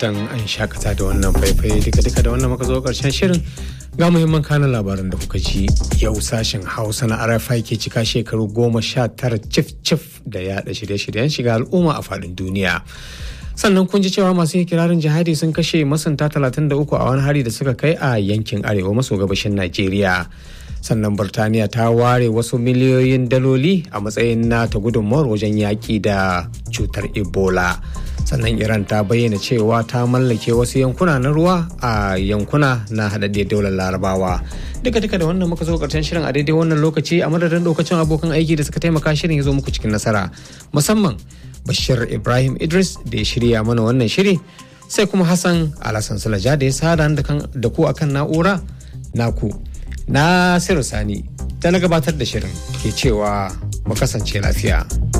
fatan an shakata da wannan faifai duka-duka da wannan muka zo karshen shirin ga muhimman kanan labaran da kuka ji yau sashen hausa na rfi ke cika shekaru goma sha tara cif-cif da yaɗa shirye-shiryen shiga al'umma a faɗin duniya sannan kun ji cewa masu kirarin jihadi sun kashe masanta 33 a wani hari da suka kai a yankin arewa maso gabashin najeriya sannan burtaniya ta ware wasu miliyoyin daloli a matsayin nata gudunmawar wajen yaƙi da cutar ebola sannan iran ta bayyana cewa ta mallake wasu yankuna na ruwa a yankuna na haɗaɗɗiyar daular larabawa duka duka da wannan muka zo karshen shirin a daidai wannan lokaci a madadin lokacin abokan aiki da suka taimaka shirin ya zo muku cikin nasara musamman bashir ibrahim idris da ya shirya mana wannan shiri sai kuma hassan alhassan sulaja da ya sada da ku akan na'ura naku Nasiru Sani da na gabatar da shirin ke cewa mu kasance lafiya.